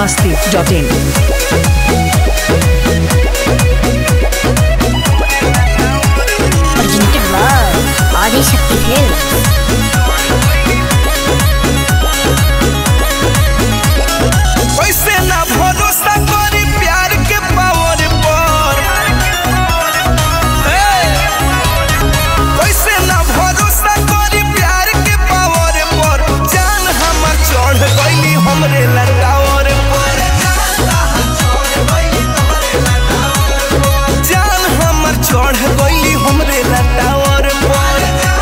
masti.in. presented by Adi Shakti Films. वैसे ना भरोसा करी प्यार के पावर पर हे! वैसे ना भरोसा करी प्यार के पावर पर जान हमर चढ़ गईली हमरे लटावर पर जान हमर चढ़ गईली हमरे लटावर पर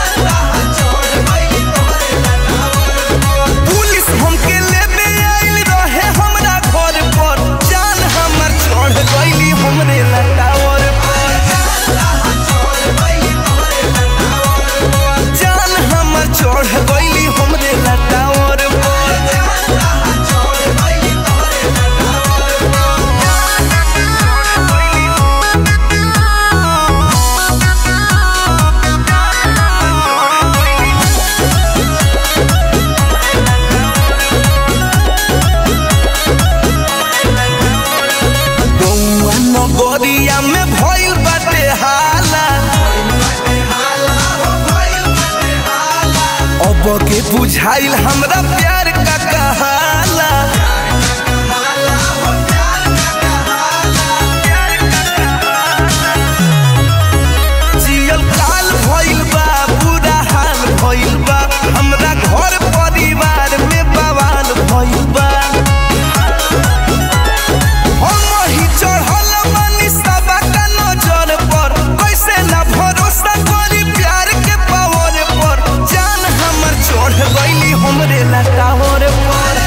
पुलिस हमके लेबे आइल रहे हमरा घर पर जान हमर चढ़ गईली हमरे लटावर पर जान हमर चढ़ गईली हमरे लटावर पर गौआ नगरिया में भइल बाटे हाला अब के बुझाइल हमरा प्यार का कहाला जियल काल भइल बा बुरा हाल भइल बा हमरा घर परिवार में बवाल भइल बा हम ही चढ़ल बानी सबका नजर पर कैसे ना भरोसा करी प्यार के पावर पर जान हमर चढ़ गईली हमरे लटावर पर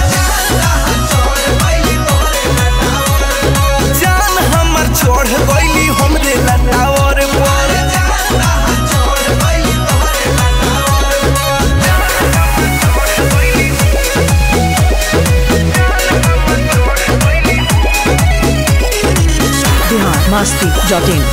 जान हमर चढ़ गईली हमरे लटावर पर Bihar masti.in.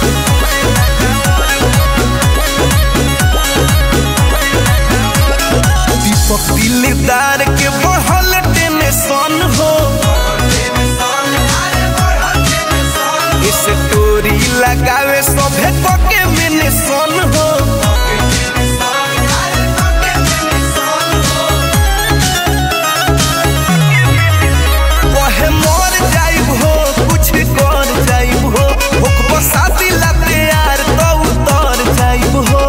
दीपक दिलदार के बढ़ल टेंशन हो इस टोरी लगावे सभे पके में सन हो कहे मर जाइब हो कुछ कर जाइब हो होकबो शादी लाते यार तो उतर जाइब हो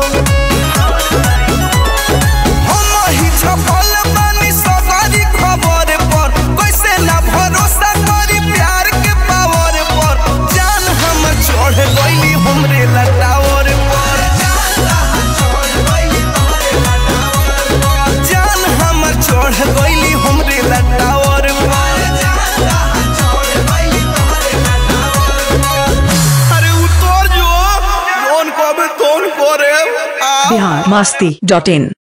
हम ही छपल बानी सवारी खबर पर कैसे ना भरोसा करी प्यार के पावर पर जान हम चढ़ गईली हमरे लटावर पर जान हम चढ़ गईली हमरे लटावर पर अरे उतर जो कौन कबे कौन करे आ Bihar masti.in.